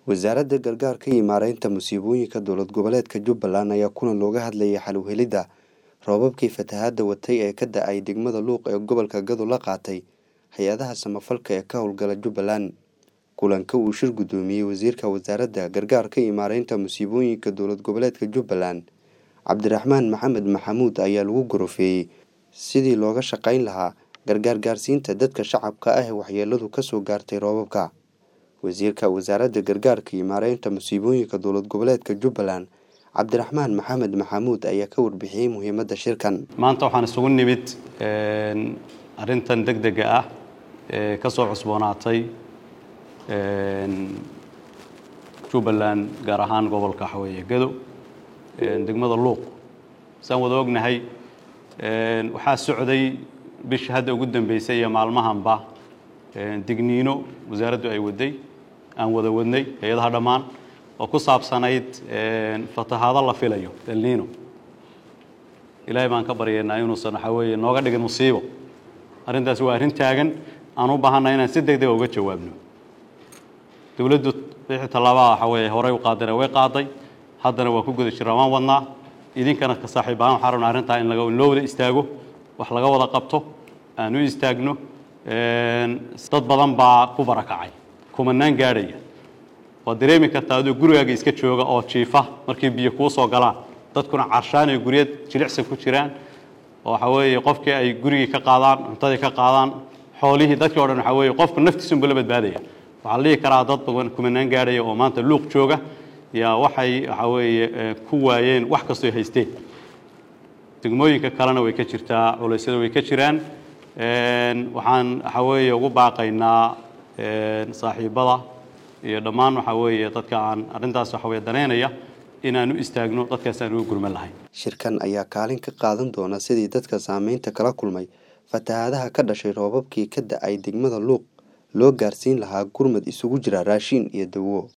wasaaradda gargaarka iyo maareynta musiibooyinka dowlad goboleedka jubbaland ayaa kulan looga hadlayay xal u helidda roobabkii fatahaadda watay ee ka da-ay degmada luuq ee gobolka gado la qaatay hay-adaha samafalka ee ka howlgala jubbaland kulanka uu shir guddoomiyey wasiirka wasaaradda gargaarka iyo maareynta musiibooyinka dowlad goboleedka jubbaland cabdiraxmaan maxamed maxamuud ayaa lagu gorofeeyey sidii looga shaqayn lahaa gargaar gaarsiinta dadka shacabka ah ee waxyeeladu kasoo gaartay roobabka wasiirka wasaaradda gargaarka iyo maareynta musiibooyinka dowlad goboleedka jubbaland cabdiraxmaan maxamed maxamuud ayaa ka warbixiyey muhiimadda shirkan maanta waxaan isugu nimid arrintan deg dega ah ee ka soo cusboonaatay jubbaland gaar ahaan gobolka waxaweeye gado degmada luuq saan wada ognahay waxaa socday bisha hadda ugu dambeysay iyo maalmahanba digniino wasaaraddu ay waday aan wada wadnay hay-adaha dhammaan oo ku saabsanayd fatahaado la filayo elniino ilaahay baan ka baryaynaa inuusan waxaa weeye nooga dhigin musiibo arrintaasi waa arrin taagan aan u baahanna inaan si deg dega uga jawaabno dowladdu wixii tallaabaa waxaa weeye horey u qaadana way qaaday haddana waa ku guda jiraan waan wadnaa idinkana ka saaxiib ahaan waxaan rabnaa arrintaa in laga loo wada istaago wax laga wada qabto aan u istaagno dad badan baa ku barakacay kumanaan gaadhaya waad dareemi kartaa adoo gurigaaga iska jooga oo jiifa markii biyo kuu soo galaan dadkuna carshaan iyo guryad jilicsan ku jiraan oo waxaa weeye qofkii ay gurigii ka qaadaan cuntadii ka qaadaan xoolihii dadkii o dhan waxaa weeye qofku naftiisunba la badbaadaya waxaa la dhihi karaa dad badan kumanaan gaadhaya oo maanta luuq jooga yaa waxay waxaa weeye ku waayeen wax kastoo haysteen degmooyinka kalena way ka jirtaa culeysyada way ka jiraan waxaan waxaa weeye ugu baaqaynaa saaxiibada iyo dhammaan waxaa weeye dadka aan arrintaas waxa weye daneynaya inaan u istaagno dadkaas aan ugu gurman lahayn shirkan ayaa kaalin ka qaadan doona sidii dadka saameynta kala kulmay fatahaadaha ka dhashay roobabkii ka da-ay degmada luuq loo gaarsiin lahaa gurmad isugu jira raashiin iyo dawo